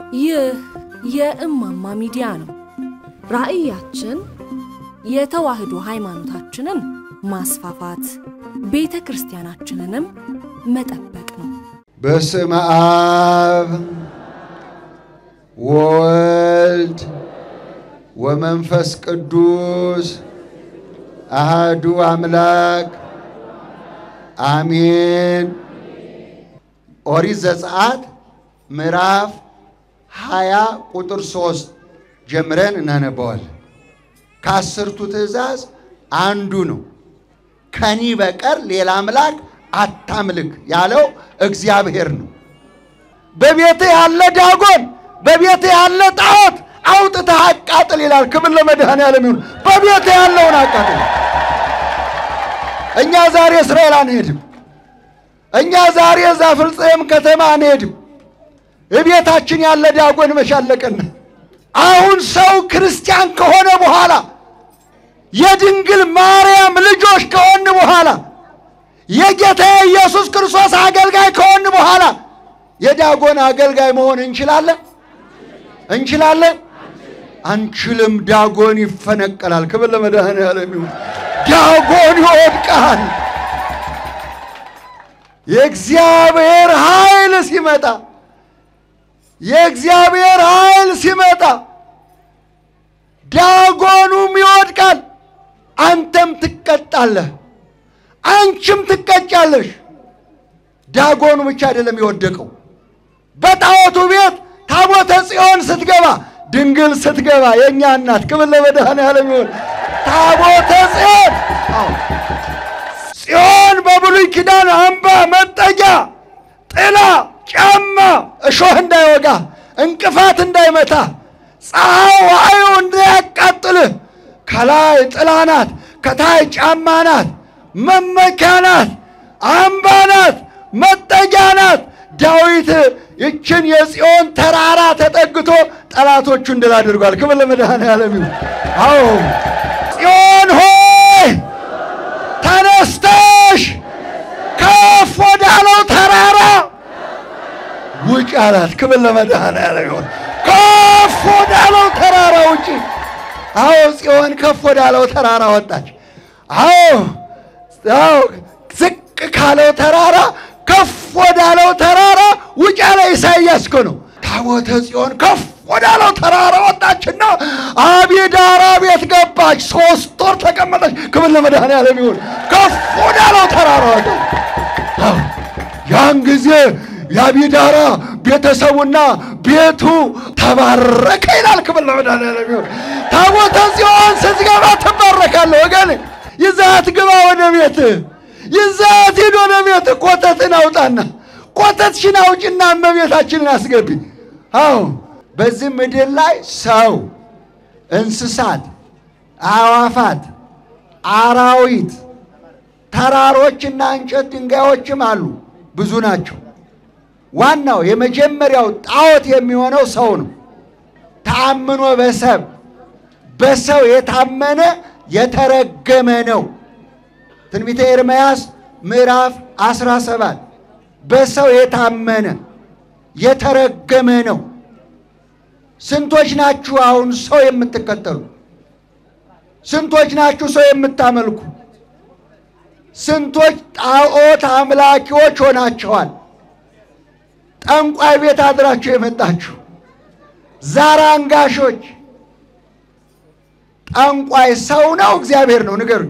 ይህ የእማማ ሚዲያ ነው። ራዕያችን የተዋህዶ ሃይማኖታችንን ማስፋፋት፣ ቤተ ክርስቲያናችንንም መጠበቅ ነው። በስመ አብ ወወልድ ወመንፈስ ቅዱስ አሃዱ አምላክ አሜን። ኦሪት ዘጸአት ምዕራፍ ሀያ ቁጥር ሶስት ጀምረን እናነበዋለን። ከአስርቱ ትእዛዝ አንዱ ነው። ከኒ በቀር ሌላ አምላክ አታምልክ ያለው እግዚአብሔር ነው። በቤት ያለ ዳጎን፣ በቤት ያለ ጣዖት አውጥተህ አቃጥል ይላል። ክብር ለመድኃኔዓለም ይሁን። በቤት ያለውን አቃጥል። እኛ ዛሬ እስራኤል አንሄድም። እኛ ዛሬ እዛ ፍልስጤም ከተማ አንሄድም። እቤታችን ያለ ዳጎን መሻለቀን። አሁን ሰው ክርስቲያን ከሆነ በኋላ የድንግል ማርያም ልጆች ከሆን በኋላ የጌታ ኢየሱስ ክርስቶስ አገልጋይ ከሆን በኋላ የዳጎን አገልጋይ መሆን እንችላለን? እንችላለን? አንችልም። ዳጎን ይፈነቀላል። ክብር ለመድኃኔዓለም ይሁን። ዳጎን ይወድቃል። የእግዚአብሔር ኃይል ሲመጣ የእግዚአብሔር ኃይል ሲመጣ ዳጎኑም ይወድቃል። አንተም ትቀጣለህ፣ አንቺም ትቀጫለሽ። ዳጎኑ ብቻ አይደለም የወደቀው። በጣዖቱ ቤት ታቦተ ጽዮን ስትገባ፣ ድንግል ስትገባ፣ የእኛ እናት ክብር ለመድኃኔዓለም ይሁን። ታቦተ ጽዮን ጽዮን በብሉይ ኪዳን አምባ መጠጊያ፣ ጥላ፣ ጫማ፣ እሾህ እንዳይወጋ፣ እንቅፋት እንዳይመታ፣ ፀሐይ ዋዩ እንዳያቃጥልህ ከላይ ጥላ ናት፣ ከታይ ጫማ ናት፣ መመኪያ ናት፣ አምባ ናት፣ መጠጊያ ናት። ዳዊት ይችን የጽዮን ተራራ ተጠግቶ ጠላቶቹን ድል አድርጓል። ክብር ለመድኃኔዓለም ይሁን። አዎ ጽዮን ሆይ ተነስተሽ ከፍ ወዳለው ተራራ ውጭ አላት። ክብር ለመድኃኔዓለም ይሁን። ከፍ ወዳለው ተራራ ውጭ። አዎ ጽዮን ከፍ ወዳለው ተራራ ወጣች። አዎ አዎ ዝቅ ካለው ተራራ ከፍ ወዳለው ተራራ ውጭ ያለ ኢሳይያስ እኮ ነው። ታቦተ ጽዮን ከፍ ወዳለው ተራራ ወጣችና አቢዳራ ቤት ገባች። ሶስት ወር ተቀመጠች። ክብር ለመድኃኔዓለም ይሁን። ከፍ ወዳለው ተራራ ወጣች። ያን ጊዜ የአቢዳራ ቤተሰቡና ቤቱ ተባረከ ይላል። ክብር ለመድኃኔዓለም ይሁን። ታቦተ ጽዮን ስትገባ ትባረካለህ ወገን። ይዛት ግባ ወደ ቤት፣ ይዛት ሂድ ወደ ቤት። ኮተትን አውጣና ኮተትሽን አውጭና እመቤታችንን አስገቢ። አዎ በዚህ ምድር ላይ ሰው፣ እንስሳት፣ አዕዋፋት፣ አራዊት፣ ተራሮችና እንጨት ድንጋዮችም አሉ። ብዙ ናቸው። ዋናው የመጀመሪያው ጣዖት የሚሆነው ሰው ነው። ተአምኖ በሰብ በሰው የታመነ የተረገመ ነው። ትንቢተ ኤርምያስ ምዕራፍ 17 በሰው የታመነ የተረገመ ነው። ስንቶች ናችሁ አሁን ሰው የምትከተሉ? ስንቶች ናችሁ ሰው የምታመልኩ? ስንቶች ጣዖት አምላኪዎች ሆናችኋል? ጠንቋይ ቤት አድራችሁ የመጣችሁ ዛር አንጋሾች። ጠንቋይ ሰው ነው እግዚአብሔር ነው? ንገሩኝ።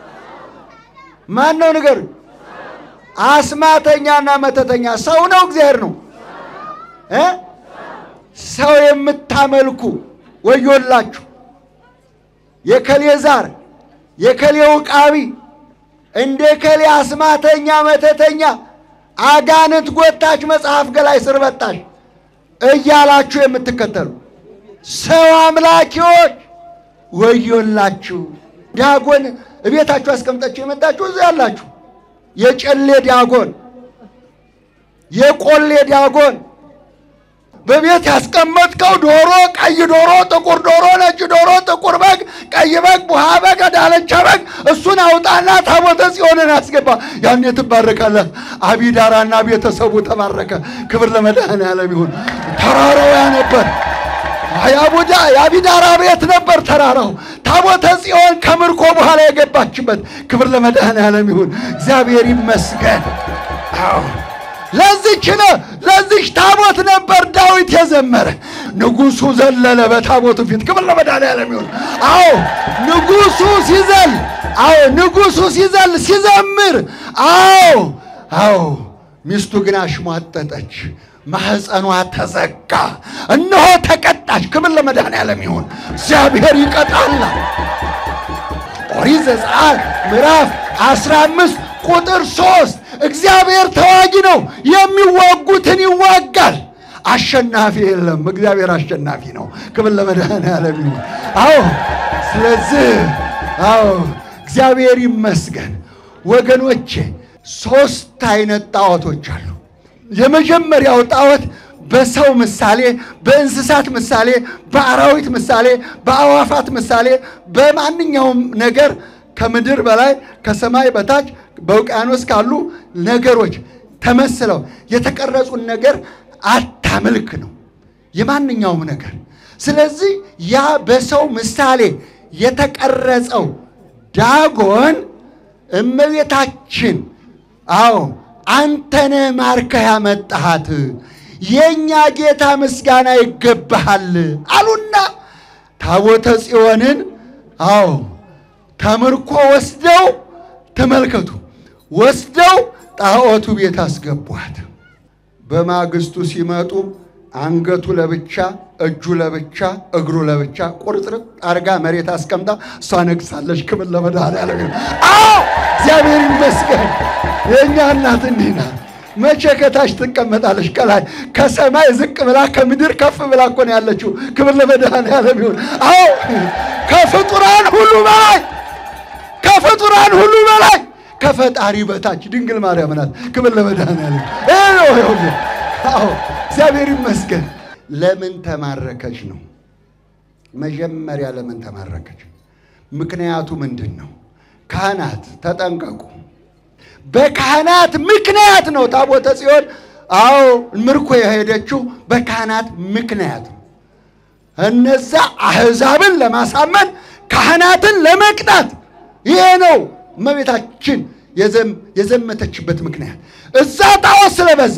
ማን ነው? ንገሩኝ። አስማተኛና መተተኛ ሰው ነው እግዚአብሔር ነው እ ሰው የምታመልኩ ወዮላችሁ። የከሌ ዛር የከሌ ውቃቢ እንደ ከሌ አስማተኛ መተተኛ አጋንንት ጎታች መጽሐፍ ገላይ ስር በጣሽ እያላችሁ የምትከተሉ ሰው አምላኪዎች ወዮላችሁ። ዳጎን እቤታችሁ አስቀምጣችሁ የመጣችሁ እዚያ ያላችሁ የጨሌ ዳጎን፣ የቆሌ ዳጎን በቤት ያስቀመጥከው ዶሮ፣ ቀይ ዶሮ፣ ጥቁር ዶሮ፣ ነጭ ዶሮ፣ ጥቁር በግ፣ ቀይ በግ፣ ቡሃ በግ፣ ዳለቻ በግ እሱን አውጣና ታቦተ ጽዮንን አስገባ። ያኔ ትባረካለህ። አቢዳራና ቤተሰቡ ተባረከ። ክብር ለመድኃኔዓለም ይሁን። ተራራው ያ ነበር። የአቡዳ የአቢዳራ ቤት ነበር ተራራው። ታቦተ ጽዮን ከምርኮ በኋላ የገባችበት። ክብር ለመድኃኔዓለም ይሁን፣ እግዚአብሔር ይመስገን። አዎ ለዚች ነው ለዚች ታቦት ነበር ዳዊት የዘመረ። ንጉሡ ዘለለ በታቦቱ ፊት። ክብር ለመድኃኔዓለም ይሁን። አዎ ንጉሡ ሲዘል፣ አዎ ንጉሡ ሲዘል ሲዘምር፣ አዎ አዎ ሚስቱ ግን አሽሟጠጠች። ማህፀኗ ተዘጋ። እነሆ ተቀጣች። ክብር ለመድኃኔዓለም ይሁን። እግዚአብሔር ይቀጣል። ኦሪት ዘጸአት ምዕራፍ 15 ቁጥር 3 እግዚአብሔር ተዋጊ ነው፣ የሚዋጉትን ይዋጋል። አሸናፊ የለም። እግዚአብሔር አሸናፊ ነው። ክብር ለመድኃኔዓለም ይሁን። አዎ ስለዚህ አዎ እግዚአብሔር ይመስገን ወገኖቼ። ሶስት አይነት ጣዖቶች አሉ። የመጀመሪያው ጣዖት በሰው ምሳሌ፣ በእንስሳት ምሳሌ፣ በአራዊት ምሳሌ፣ በአዋፋት ምሳሌ፣ በማንኛውም ነገር ከምድር በላይ ከሰማይ በታች በውቅያኖስ ካሉ ነገሮች ተመስለው የተቀረጹን ነገር አታምልክ ነው የማንኛውም ነገር። ስለዚህ ያ በሰው ምሳሌ የተቀረጸው ዳጎን እመቤታችን አዎ አንተነ ማርከህ ያመጣሃት የእኛ ጌታ ምስጋና ይገባሃል አሉና ታቦተ ጽዮንን አዎ ተምርኮ ወስደው ተመልከቱ፣ ወስደው ጣዖቱ ቤት አስገቧት። በማግስቱ ሲመጡ አንገቱ ለብቻ፣ እጁ ለብቻ፣ እግሩ ለብቻ ቁርጥርጥ አርጋ መሬት አስቀምጣ እሷ ነግሳለች። ክብር ለመድኃኔዓለም ይሁን። አዎ እግዚአብሔር ይመስገን። የእኛ እናት እንዲህ ናት። መቼ ከታች ትቀመጣለች? ከላይ ከሰማይ ዝቅ ብላ ከምድር ከፍ ብላ እኮ ነው ያለችው። ክብር ለመድኃኔዓለም ይሁን። አዎ ከፍጡራን ሁሉ በላይ ከፍጡራን ሁሉ በላይ ከፈጣሪ በታች ድንግል ማርያም ናት። ክብር ለመድኃኔዓለም ይሄ ነው ይሁን። አዎ እግዚአብሔር ይመስገን። ለምን ተማረከች ነው መጀመሪያ። ለምን ተማረከች? ምክንያቱ ምንድን ነው? ካህናት ተጠንቀቁ። በካህናት ምክንያት ነው ታቦተ ጽዮን አዎ ምርኮ የሄደችው በካህናት ምክንያት ነው። እነዛ አሕዛብን ለማሳመን ካህናትን ለመቅጣት ይሄ ነው እመቤታችን የዘመተችበት ምክንያት። እዛ ጣዖት ስለበዛ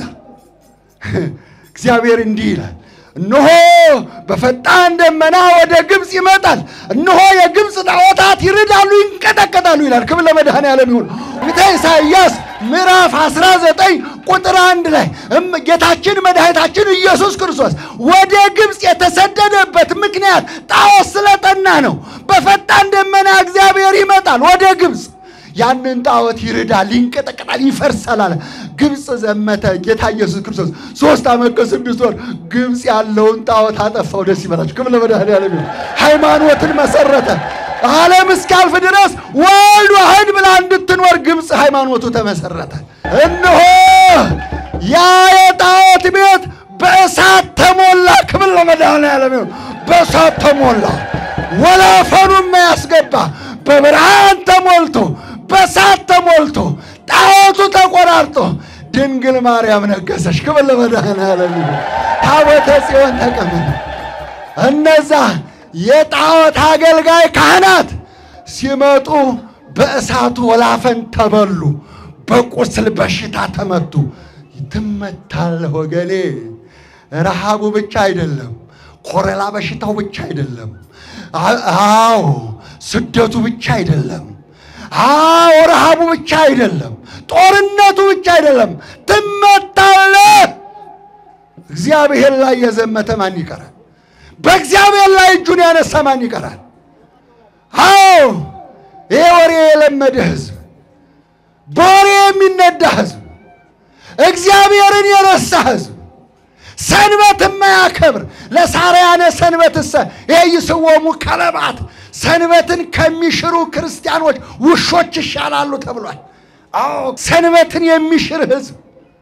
እግዚአብሔር እንዲህ ይላል፣ እነሆ በፈጣን ደመና ወደ ግብፅ ይመጣል፣ እነሆ የግብፅ ጣዖታት ይርዳሉ፣ ይንቀጠቀጣሉ ይላል። ክብር ለመድኃኔዓለም ይሁን። ቤተ ኢሳይያስ ምዕራፍ 19 ቁጥር አንድ ላይ ጌታችን መድኃኒታችን ኢየሱስ ክርስቶስ ወደ ግብፅ የተሰደደበት ምክንያት ጣዖት ስለጠና ነው። በፈጣን ደመና እግዚአብሔር ይመጣል ወደ ግብፅ ያንን ጣዖት ይርዳል፣ ይንቀጠቀጣል፣ ይፈርሳል አለ። ግብፅ ዘመተ ጌታ ኢየሱስ ክርስቶስ ሶስት ዓመት ከስድስት ወር ግብፅ ያለውን ጣዖት አጠፋው። ደስ ይበላችሁ። ክብር ለመድኃኔዓለም ይሁን። ሃይማኖትን መሰረተ። ዓለም እስካልፍ ድረስ ወልድ ዋሕድ ብላ እንድትኖር ግብፅ ሃይማኖቱ ተመሰረተ። እነሆ ያ የጣዖት ቤት በእሳት ተሞላ። ክብር ለመድኃኔዓለም ይሁን። በእሳት ተሞላ። ወላፈኑም ያስገባ በብርሃን ተሞልቶ በእሳት ተሞልቶ ጣዖቱ ተቆራርጦ ድንግል ማርያም ነገሰች። ክብር ለመድኃኔዓለም ይሁን። ታቦተ ጽዮን ተቀመጠ። እነዛ የጣዖት አገልጋይ ካህናት ሲመጡ በእሳቱ ወላፈን ተበሉ፣ በቁስል በሽታ ተመቱ። ትመታለህ ወገኔ። ረሃቡ ብቻ አይደለም፣ ኮረላ በሽታው ብቻ አይደለም። አዎ ስደቱ ብቻ አይደለም። አዎ ረሃቡ ብቻ አይደለም። ጦርነቱ ብቻ አይደለም። ትመታለህ። እግዚአብሔር ላይ የዘመተ ማን ይቀራል? በእግዚአብሔር ላይ እጁን ያነሳ ማን ይቀራል? አዎ ይሄ ወሬ የለመደ ሕዝብ፣ በወሬ የሚነዳ ሕዝብ፣ እግዚአብሔርን የረሳ ሕዝብ፣ ሰንበት የማያከብር ለሳርያነ ሰንበትሰ ይይስዎሙ ከለባት ሰንበትን ከሚሽሩ ክርስቲያኖች ውሾች ይሻላሉ ተብሏል። አዎ ሰንበትን የሚሽር ሕዝብ፣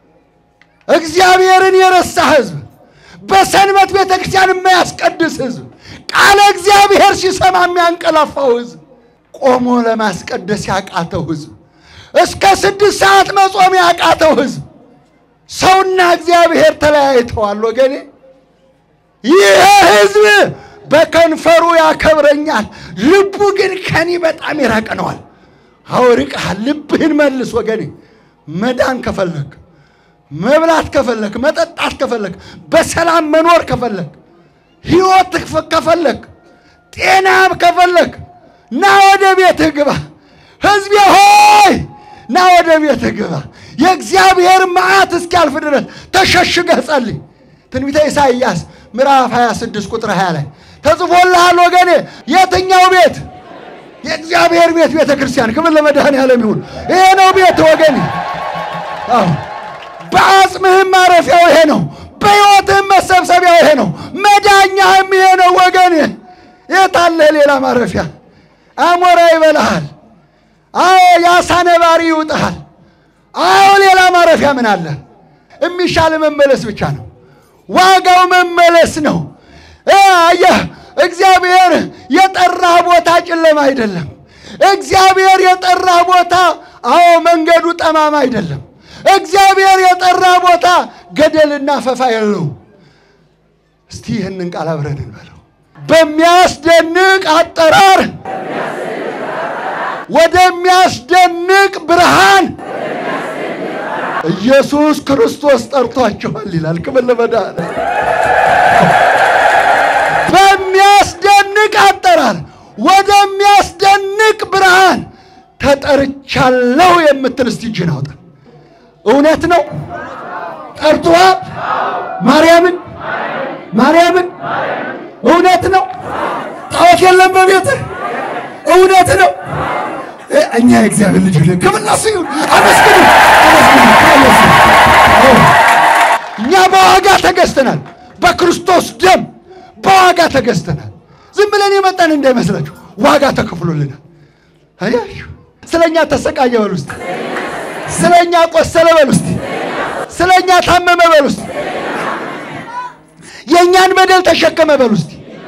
እግዚአብሔርን የረሳ ሕዝብ፣ በሰንበት ቤተ ክርስቲያን የማያስቀድስ ሕዝብ፣ ቃለ እግዚአብሔር ሲሰማ የሚያንቀላፋው ሕዝብ፣ ቆሞ ለማስቀደስ ያቃተው ሕዝብ፣ እስከ ስድስት ሰዓት መጾም ያቃተው ሕዝብ፣ ሰውና እግዚአብሔር ተለያይተዋል ወገኔ። ይህ ሕዝብ በከንፈሩ ያከብረኛል፣ ልቡ ግን ከኔ በጣም የራቀ ነዋል። አውርቀሃል። ልብህን መልስ ወገኔ። መዳን ከፈለክ፣ መብላት ከፈለክ፣ መጠጣት ከፈለክ፣ በሰላም መኖር ከፈለክ፣ ሕይወት ከፈለክ፣ ጤና ከፈለክ ና ወደ ቤትህ ግባ። ሕዝቤ ሆይ ና ወደ ቤትህ ግባ። የእግዚአብሔር መዓት እስኪያልፍ ድረስ ተሸሽገህ ጸልይ። ትንቢተ ኢሳይያስ ምዕራፍ 26 ቁጥር 20 ላይ ተጽፎልሃል ወገኔ። የትኛው ቤት? የእግዚአብሔር ቤት ቤተ ክርስቲያን። ክብር ለመድኃኔዓለም ይሁን። ይሄ ነው ቤት ወገኔ። አዎ በአጽምህም ማረፊያው ይሄ ነው። በሕይወትህም መሰብሰቢያው ይሄ ነው። መዳኛህም ይሄ ነው ወገኔ። የታለህ ሌላ ማረፊያ? አሞራ ይበላሃል። አዎ የአሳ ነባሪ ይውጥሃል። አዎ ሌላ ማረፊያ ምን አለ? የሚሻል መመለስ ብቻ ነው። ዋጋው መመለስ ነው። አየህ፣ እግዚአብሔር የጠራህ ቦታ ጨለማ አይደለም። እግዚአብሔር የጠራህ ቦታ አዎ መንገዱ ጠማማ አይደለም። እግዚአብሔር የጠራህ ቦታ ገደልና ፈፋ የለው። እስቲ ይህንን ቃል አብረን እንበለው። በሚያስደንቅ አጠራር ወደሚያስደንቅ ብርሃን ኢየሱስ ክርስቶስ ጠርቷቸዋል ይላል። ክብር ለመድኃኒዓለም። በሚያስደንቅ አጠራር ወደሚያስደንቅ ብርሃን ተጠርቻለሁ የምትል እስቲ እጅን አውጣ። እውነት ነው። ጠርቶሃል። ማርያምን ማርያምን እውነት ነው። ጣዖት የለም በቤትህ እውነት ነው። እኛ የእግዚአብሔር ልጅ ነን። ክብር ለእሱ ይሁን። አመስግኑ፣ አመስግኑ። እኛ በዋጋ ተገዝተናል። በክርስቶስ ደም በዋጋ ተገዝተናል። ዝም ብለን የመጣን እንዳይመስላችሁ፣ ዋጋ ተከፍሎልናል። አያችሁ፣ ስለኛ ተሰቃየ በል ውስጥ፣ ስለኛ ቆሰለ በል ውስጥ፣ ስለኛ ታመመ በል ውስጥ፣ የእኛን በደል ተሸከመ በል ውስጥ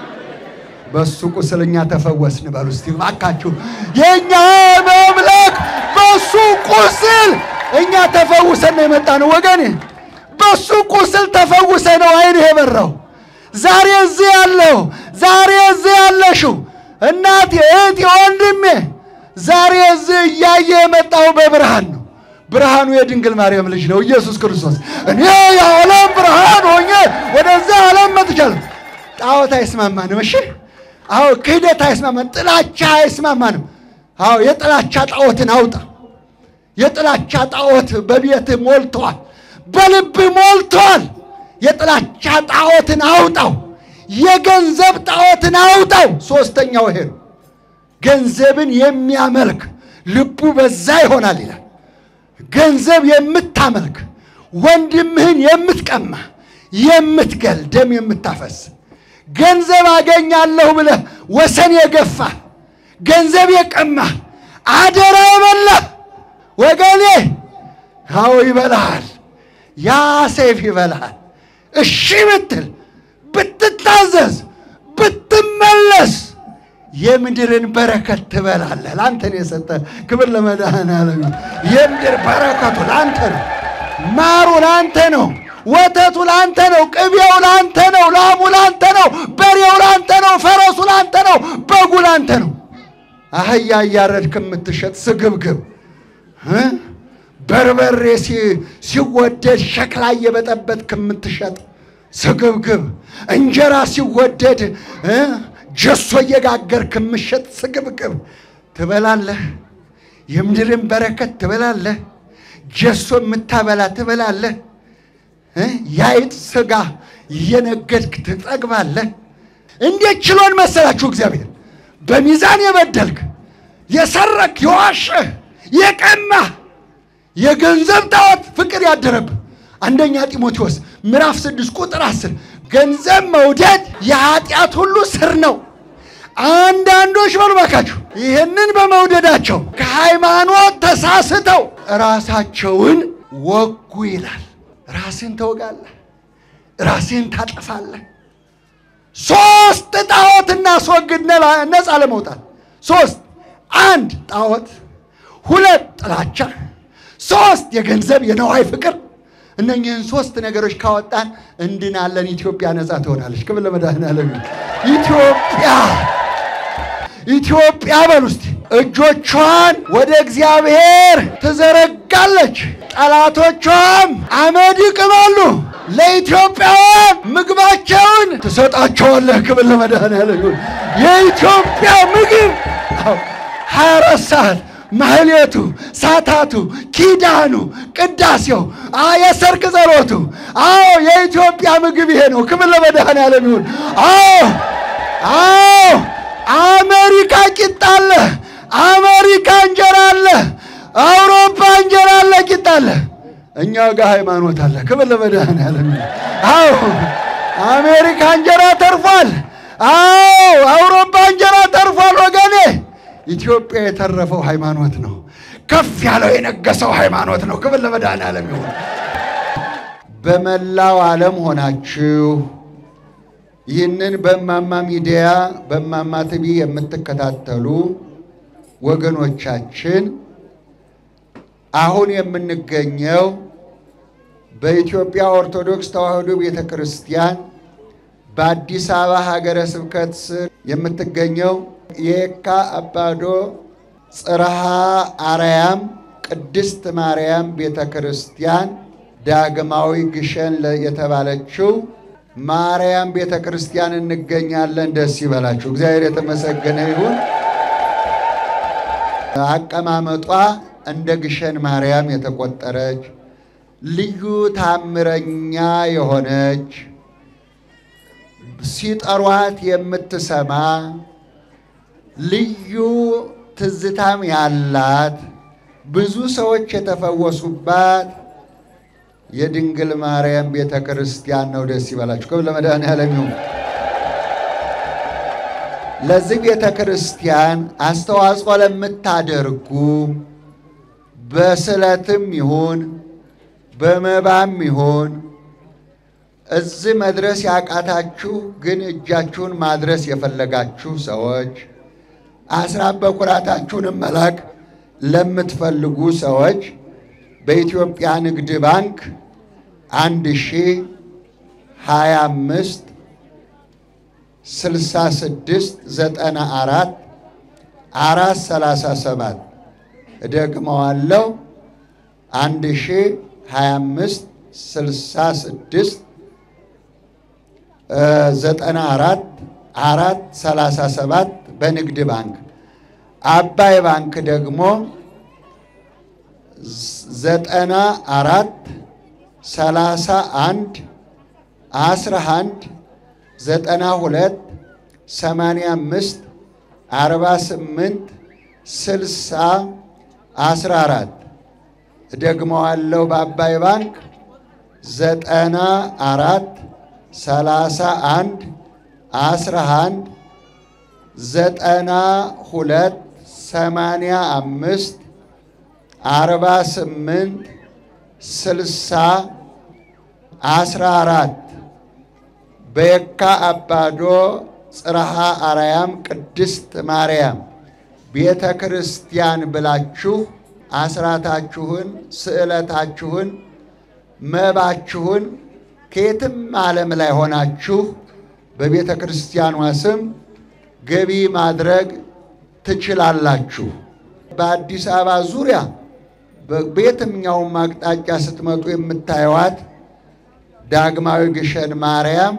በሱ ቁስል እኛ ተፈወስን በሉ እስቲ እባካችሁ። የእኛ መምለክ በሱ ቁስል እኛ ተፈውሰን ነው የመጣ ነው ወገኔ። በሱ ቁስል ተፈውሰ ነው አይንህ የበራው። ዛሬ እዚህ ያለው ዛሬ እዚህ ያለሽው እናቴ፣ እህቴ፣ ወንድሜ ዛሬ እዚህ እያየ የመጣው በብርሃን ነው። ብርሃኑ የድንግል ማርያም ልጅ ነው ኢየሱስ ክርስቶስ። እኔ የዓለም ብርሃን ሆኜ ወደዚህ ዓለም መጥቻለሁ። ጣዖት አይስማማንም። እሺ አዎ ክህደት አይስማማንም። ጥላቻ አይስማማንም። አዎ የጥላቻ ጣዖትን አውጣ። የጥላቻ ጣዖት በቤትህ ሞልተዋል፣ በልብህ ሞልተዋል። የጥላቻ ጣዖትን አውጣው። የገንዘብ ጣዖትን አውጣው። ሶስተኛው ይሄ ነው። ገንዘብን የሚያመልክ ልቡ በዛ ይሆናል ይላል። ገንዘብ የምታመልክ ወንድምህን የምትቀማ የምትገል ደም የምታፈስ ገንዘብ አገኛለሁ ብለህ ወሰን የገፋ ገንዘብ የቀማ አደራ የበላ ወገኔ፣ አዎ ይበላሃል። ያ ሰይፍ ይበላሃል። እሺ ብትል ብትታዘዝ፣ ብትመለስ የምድርን በረከት ትበላለህ። ለአንተ ነው የሰጠ። ክብር ለመድኃኔዓለም። የምድር በረከቱ ለአንተ ነው። ማሩ ለአንተ ነው። ወተቱ ላንተ ነው። ቅቤው ላንተ ነው። ላሙ ላንተ ነው። በሬው ላንተ ነው። ፈረሱ ላንተ ነው። በጉ ላንተ ነው። አህያ እያረድክ የምትሸጥ ስግብግብ እ በርበሬ ሲወደድ ሸክላ እየበጠበጥክ የምትሸጥ ስግብግብ እንጀራ ሲወደድ እ ጀሶ እየጋገርክ የምትሸጥ ስግብግብ ትበላለህ። የምድርን በረከት ትበላለህ። ጀሶ የምታበላ ትበላለህ። የአይጥ ስጋ እየነገድክ ትጠግባለህ። እንዴት ችሎን መሰላችሁ? እግዚአብሔር በሚዛን የበደልክ የሰረክ፣ የዋሸህ፣ የቀማህ የገንዘብ ጣዖት ፍቅር ያደረብህ አንደኛ ጢሞቴዎስ ምዕራፍ ስድስት ቁጥር አስር ገንዘብ መውደድ የኃጢአት ሁሉ ስር ነው። አንዳንዶች በሉ እባካችሁ ይህንን በመውደዳቸው ከሃይማኖት ተሳስተው ራሳቸውን ወጉ ይላል። ራስን ተወጋለህ፣ ራስን ታጠፋለህ። ሶስት ጣዖት እናስወግድ ነፃ ለመውጣት ሶስት፣ አንድ ጣዖት፣ ሁለት ጥላቻ፣ ሶስት የገንዘብ የነዋይ ፍቅር፣ እነኚህን ሶስት ነገሮች ካወጣን እንድናለን። ኢትዮጵያ ነፃ ትሆናለች። ክብር ለመድኃኔዓለም። ኢትዮጵያ ኢትዮጵያ በሉ እስቲ እጆቿን ወደ እግዚአብሔር ትዘረጋለች፣ ጠላቶቿም አመድ ይቅማሉ። ለኢትዮጵያውያን ምግባቸውን ትሰጣቸዋለህ። ክብር ለመድኃኔዓለም ይሁን። የኢትዮጵያ ምግብ ሀያ አራት ሰዓት ማህሌቱ፣ ሳታቱ፣ ኪዳኑ፣ ቅዳሴው፣ የሰርክ ጸሎቱ። አዎ የኢትዮጵያ ምግብ ይሄ ነው። ክብር ለመድኃኔዓለም ይሁን። አዎ አዎ አሜሪካ ቂጣ አለ፣ አሜሪካ እንጀራ አለ፣ አውሮፓ እንጀራ አለ፣ ቂጣ አለ። እኛ ጋር ሃይማኖት አለ። ክብር ለመድኃኔዓለም ይሁን። አዎ አሜሪካ እንጀራ ተርፏል። አዎ አውሮፓ እንጀራ ተርፏል ወገኔ። ኢትዮጵያ የተረፈው ሃይማኖት ነው። ከፍ ያለው የነገሰው ሃይማኖት ነው። ክብር ለመድኃኔዓለም ይሁን። በመላው ዓለም ሆናችሁ ይህንን በእማማ ሚዲያ በእማማ ቲቪ የምትከታተሉ ወገኖቻችን አሁን የምንገኘው በኢትዮጵያ ኦርቶዶክስ ተዋሕዶ ቤተ ክርስቲያን በአዲስ አበባ ሀገረ ስብከት ስር የምትገኘው የየካ አባዶ ጽርሐ አርያም ቅድስት ማርያም ቤተ ክርስቲያን ዳግማዊ ግሸን የተባለችው ማርያም ቤተ ክርስቲያን እንገኛለን። ደስ ይበላችሁ። እግዚአብሔር የተመሰገነ ይሁን። አቀማመጧ እንደ ግሸን ማርያም የተቆጠረች ልዩ ታምረኛ የሆነች ሲጠሯት የምትሰማ ልዩ ትዝታም ያላት ብዙ ሰዎች የተፈወሱባት የድንግል ማርያም ቤተ ክርስቲያን ነው። ደስ ይበላችሁ። ክብር ለመድኃኔዓለም ይሁን። ለዚህ ቤተ ክርስቲያን አስተዋጽኦ ለምታደርጉ በስዕለትም ይሁን በመባም ይሁን እዚህ መድረስ ያቃታችሁ ግን እጃችሁን ማድረስ የፈለጋችሁ ሰዎች አስራት በኩራታችሁንም መላክ ለምትፈልጉ ሰዎች በኢትዮጵያ ንግድ ባንክ አንድ ሺህ ሀያ አምስት ስልሳ ስድስት ዘጠና አራት አራት ሰላሳ ሰባት እደግመዋለሁ አንድ ሺህ ሀያ አምስት ስልሳ ስድስት ዘጠና አራት አራት ሰላሳ ሰባት በንግድ ባንክ አባይ ባንክ ደግሞ ዘጠና አራት ሰላሳ አንድ አስራ አንድ ዘጠና ሁለት ሰማንያ አምስት አርባ ስምንት ስልሳ አስራ አራት ደግመዋለሁ። በአባይ ባንክ ዘጠና አራት ሰላሳ አንድ አስራ አንድ ዘጠና ሁለት ሰማንያ አምስት አርባ ስምንት ስልሳ አስራ አራት በየካ አባዶ ጽርሐ አርያም ቅድስት ማርያም ቤተ ክርስቲያን ብላችሁ አስራታችሁን፣ ስዕለታችሁን፣ መባችሁን ከየትም ዓለም ላይ ሆናችሁ በቤተ ክርስቲያኗ ስም ገቢ ማድረግ ትችላላችሁ። በአዲስ አበባ ዙሪያ በየትኛውም አቅጣጫ ስትመጡ የምታዩዋት ዳግማዊ ግሸን ማርያም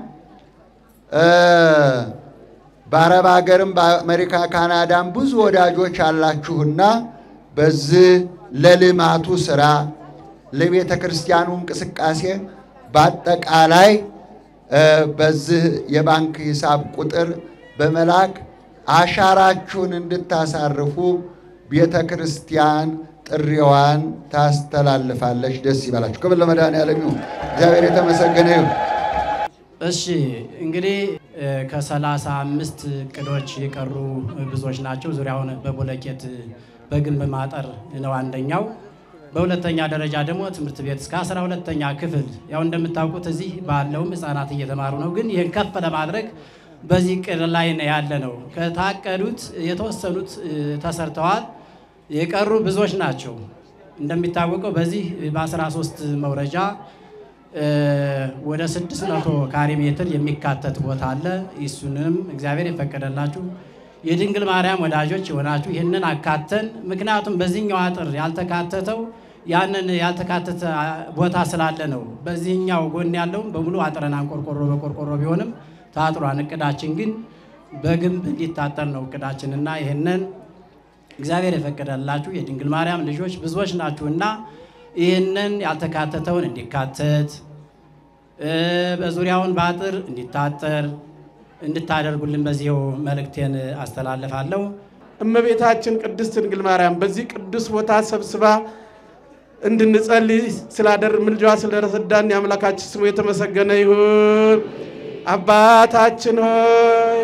በአረብ ሀገርም በአሜሪካ ካናዳም ብዙ ወዳጆች አላችሁና በዚህ ለልማቱ ስራ ለቤተ ክርስቲያኑ እንቅስቃሴ በአጠቃላይ በዚህ የባንክ ሂሳብ ቁጥር በመላክ አሻራችሁን እንድታሳርፉ ቤተ ክርስቲያን ጥሪዋን ታስተላልፋለች። ደስ ይበላችሁ። ክብር ለመድኃኔዓለም ይሁን። እግዚአብሔር የተመሰገነ ይሁን። እሺ እንግዲህ ከሰላሳ አምስት እቅዶች የቀሩ ብዙዎች ናቸው። ዙሪያውን በቦለኬት በግንብ ማጠር ነው አንደኛው። በሁለተኛ ደረጃ ደግሞ ትምህርት ቤት እስከ አስራ ሁለተኛ ክፍል ያው እንደምታውቁት እዚህ ባለውም ህፃናት እየተማሩ ነው። ግን ይህን ከፍ ለማድረግ በዚህ እቅድ ላይ ነው ያለ ነው። ከታቀዱት የተወሰኑት ተሰርተዋል። የቀሩ ብዙዎች ናቸው። እንደሚታወቀው በዚህ በ13 መውረጃ ወደ 600 ካሬ ሜትር የሚካተት ቦታ አለ። እሱንም እግዚአብሔር የፈቀደላችሁ የድንግል ማርያም ወዳጆች የሆናችሁ ይህንን አካተን፣ ምክንያቱም በዚህኛው አጥር ያልተካተተው ያንን ያልተካተተ ቦታ ስላለ ነው። በዚህኛው ጎን ያለውም በሙሉ አጥረናን ቆርቆሮ በቆርቆሮ ቢሆንም ታጥሯን። እቅዳችን ግን በግንብ እንዲታጠር ነው እቅዳችን እና ይህንን እግዚአብሔር የፈቀደላችሁ የድንግል ማርያም ልጆች ብዙዎች ናችሁና ይህንን ያልተካተተውን እንዲካተት በዙሪያውን በአጥር እንዲታጠር እንድታደርጉልን በዚሁ መልእክቴን አስተላልፋለሁ። እመቤታችን ቅድስት ድንግል ማርያም በዚህ ቅዱስ ቦታ ሰብስባ እንድንጸልይ ስላደር ምልጃዋ ስለረሰዳን የአምላካችን ስሙ የተመሰገነ ይሁን። አባታችን ሆይ